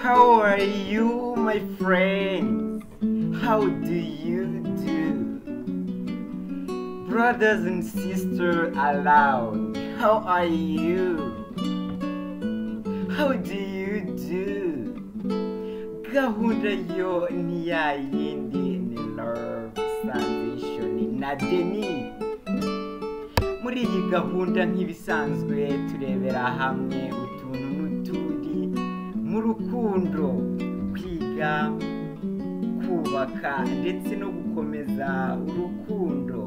How are you, my friends? How do you do? Brothers and sisters aloud, how are you? How do you do? gahunda yo ni ya yindi ni love salvation na deni muri iyi gahunda nk'ibisanzwe turebera hamwe utuntu n'utundi mu rukundo kwiga kubaka ndetse no gukomeza urukundo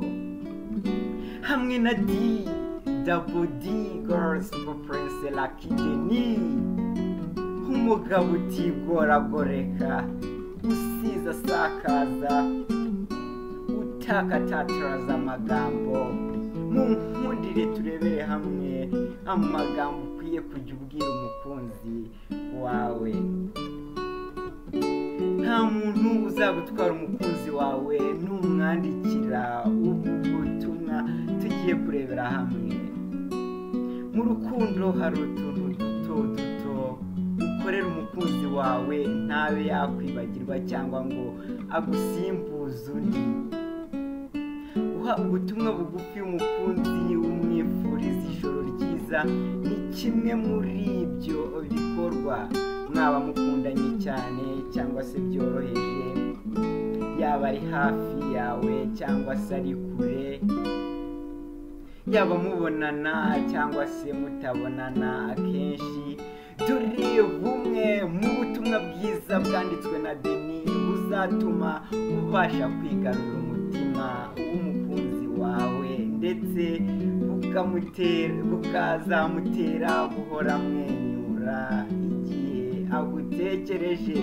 hamwe na d double d girls for prince lucky denis nk'umugabo utigoragoreka usiza asakaza utakatataraza amagambo mu nkundire turebere hamwe amagambo ukwiye kujya ubwira umukunzi wawe nta muntu uzagutwara umukunzi wawe numwandikira ubu butumwa tugiye kurebera hamwe mu rukundo hari utuntu duto duto ukorera umukunzi wawe ntabe yakwibagirwa cyangwa ngo agusimbuze undi uha ubutumwa bugufi umukunzi umwifuriza ijoro ryiza ni kimwe muri ibyo bikorwa mwaba mukundanye cyane cyangwa se byoroheje yaba ari hafi yawe cyangwa se ari kure yaba mubonana cyangwa se mutabonana akenshi turi bumwe mu butumwa bwiza bwanditswe na deni buzatuma ubasha kwigarurira umutima w'umukunzi wawe ndetse bukamutera- bukazamutera guhora amwenyura igihe agutekereje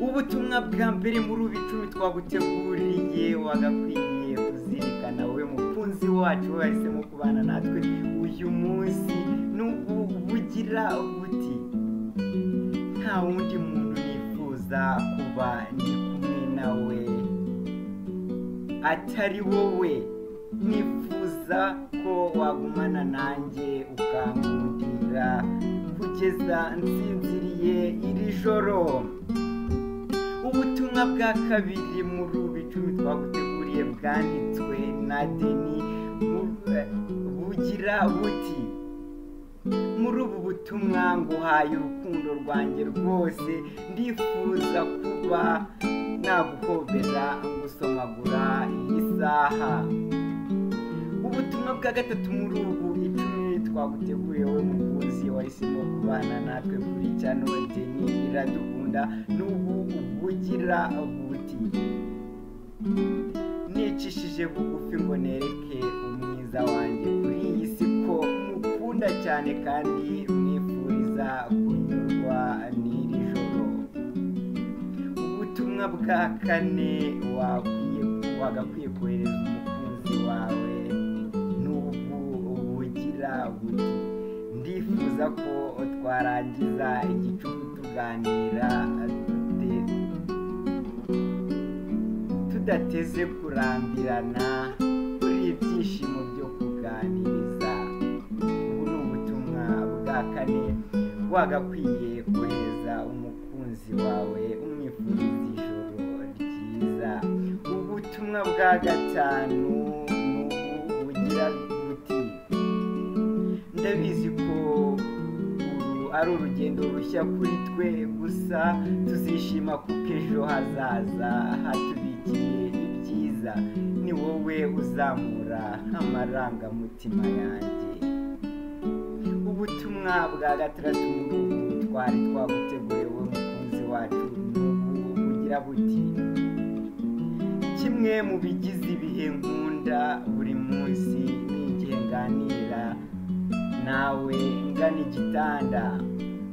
ubutumwa bwa mbere muri ubu icumi twaguteguriye wagakwiriye kuzirikana wowe mukunzi wacu wahisemo kubana natwe uyu munsi n'ubu bugira buti nta wundi muntu nifuza kuba ndi kumwe nawe atari wowe nifuza ko wagumana nanjye ukangundira kugeza nsinziriye iri joro ubutumwa bwa kabiri muri ubu icumi twaguteguriye bwanditswe na deni bu- eh, bugira buti muri ubu butumwa nguhaye urukundo rwanjye rwose ndifuza kuba naguhobera ngusomagura iyi saha ubutumwa bwa gatatu muri ubu icumi twaguteguriye wowe mukunzi wahisemo kubana natwe kuri cyano deni iradukunda n'ubu bugira buti nicishije bugufi ngo nereke umwiza wanjye kuri iyi si ko mukunda cyane kandi mwifuriza kunyurwa n'iri joro ubutumwa bwa kane wakwiye wagakwiye kohereza umukunzi wawe n'ubwo bugira buti ndifuza ko twarangiza igicuku tuganira dute tudateze kurambirana kuri ibyishimo byo kuganiriza ubu ni ubutumwa bwa kane wagakwiye kohereza umukunzi wawe umwifuriza ijoro ryiza ubutumwa bwa gatanu ni ubu bugira buti ndabizi ko uru ari urugendo rushya kuri twe gusa tuzishima kuko ejo hazaza hatubikiye ibyiza ni wowe uzamura amarangamutima yanjye ubutumwa bwa gatandatu muri ubu twari twaguteguriye wowe mukunzi wacu n'ubu bugira buti kimwe mu bigize ibihe nkunda buri munsi ni igihe nganira nawe ngana igitanda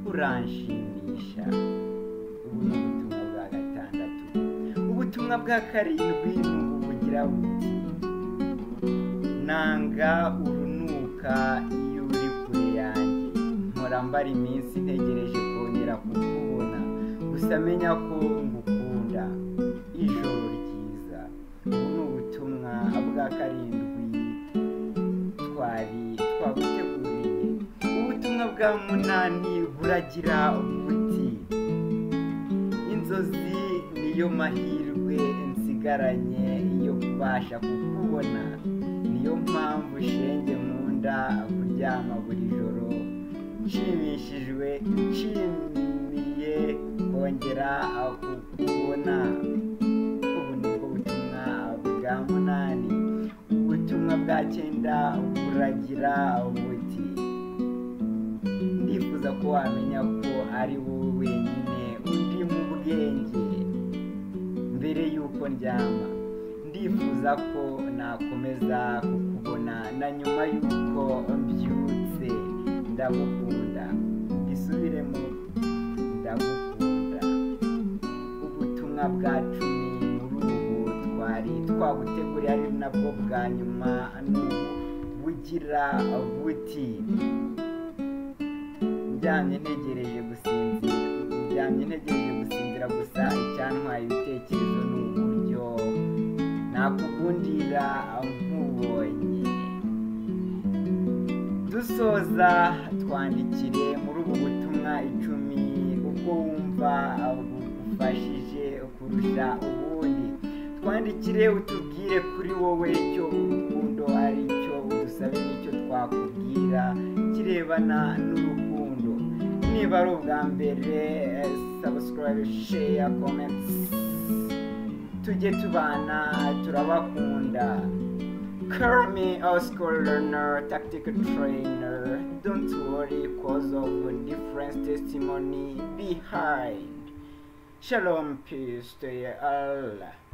uranshimisha ubu ni ubutumwa bwa gatandatu ubutumwa bwa karindwi ni ubu bugira buti nanga urunuka iyo uri kure yanjye mpora mbara iminsi ntegereje kongera kukubona gusa menya ko ngukunda ijoro ryiza ubu ni ubutumwa bwa karindwi twari twaguteguriye ubutumwa bwa munani buragira buti inzozi niyo mahirwe nsigaranye yo kubasha kukubona niyo mpamvu shenge nkunda kuryama buri joro nshimishijwe nshimiye kongera kukubona ubu ni bwo butumwa bwa munani ubutumwa bwa cyenda buragira buti ndifuza ko wamenya ko ari wowe wenyine undi mu bwenge mbere y'uko ndyama ndifuza ko nakomeza kukubona na nyuma y'uko mbyutse ndagukunda mbisubiremo ndagukunda ubutumwa bwa cumi muri ubu twari twaguteguriye ari nabwo bwa nyuma n'ubu bugira buti njyanye ntegereje gusinzira njyanye ntegereje gusinzira gusa icyantwaye ibitekerezo ni uburyo nakugundira nkubonye dusoza twandikire muri ubu butumwa icumi ubwo wumva bugufashije kurusha ubundi twandikire utubwire kuri wowe icyo urukundo ari cyo udusabe n'icyo twakubwira kirebana n'urukundo niba ari ubwa mbere sabusikarayibe sheya komenti tujye tubana turabakunda Call me a school learner, tactical trainer. Don't worry cause of different testimony behind. Shalom, peace to you all.